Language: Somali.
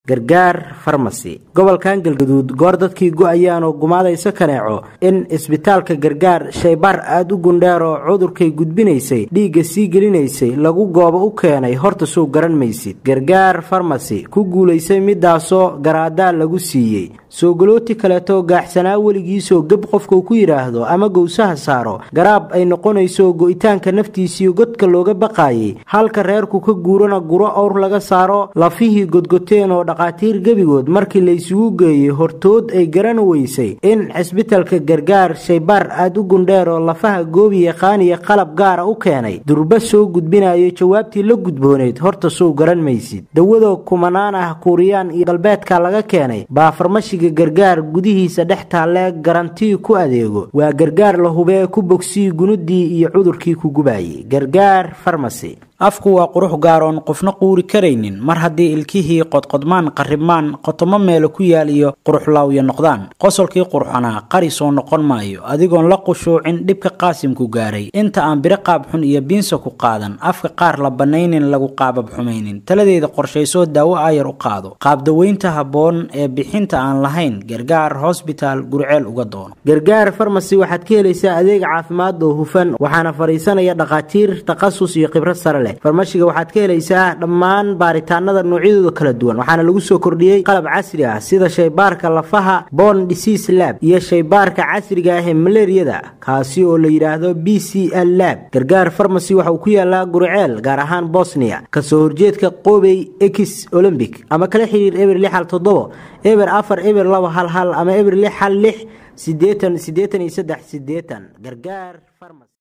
gargaar farmasi gobolkan galgaduud goor dadkii go-ayaan oo gumaadaysa kaneeco in isbitaalka gargaar shaybaar aada u gundheer oo cudurkay gudbinaysay dhiigga sii gelinaysay lagu goobo u keenay horta sow garan maysid gargaar farmasi ku guulaysay midaasoo garaadaa lagu siiyey soogalooti kaleetoo gaaxsanaa weligiisoo geb qofkuu ku yidhaahdo ama gowsaha saaro garaab ay noqonayso go-itaanka naftiisiiyo godka looga baqaayay halka reerku ka guurana guro owr laga saaro lafihii godgoteen oo dhaqaatiir gebigood markii laysugu geeyey hortood ay garan weysay in cisbitalka gargaar shaybaar aada u gundheer oo lafaha goobi yaqaaniya qalab gaara u keenay durba soo gudbinayo jawaabtii la gudbooneyd horta sow garan maysid dawadoo kumanaan ah kuuriyaan iyo galbeedka laga keenay baa farmashiga gargaar gudihiisa dhex taallee garantii ku adeego waa gargaar la hubee ku bogsii gunudii iyo cudurkii ku gubayay gargaar farmasi afku waa qurux gaaroon qofna quuri karaynin mar haddii ilkihii qodqodmaan qarribmaan qotomo meelo ku yaal iyo quruxlaawya noqdaan qosolkii qurxanaa qari soo noqon maayo adigoon la qushuucin dhibka qaasimku gaaray inta aan biro qaab xun iyo biinsa ku qaadan afka qaar la bannaynin lagu qaabab xumaynin taladeeda qorshaysoo daawo aayar u qaado qaabdaweynta habboon ee bixinta aan lahayn gargaar hosbitaal gurceel uga doono gargaar farmasi waxaad ka helaysaa adeeg caafimaad oo hufan waxaana fadhiisanaya dhakhaatiir takhasus iyo khibrad sare leh farmashiga waxaad ka helaysaa dhammaan baaritaanada noocyadooda kala duwan waxaana lagu soo kordhiyey qalab casri ah sida shaybaarka lafaha bon disease lab iyo shaybaarka casriga ah ee malariyada kaasi oo la yidhaahdo b c l lab gargaar farmasy waxa uu ku yaalaa guriceel gaar ahaan bosnia kasoo horjeedka qobey ex olombic ama kala xiriir eber lix hal toddobo eber afar eber laba hal hal ama eber lix hal lix sideetan sideetan iyo saddex sideetan gargaar farmasy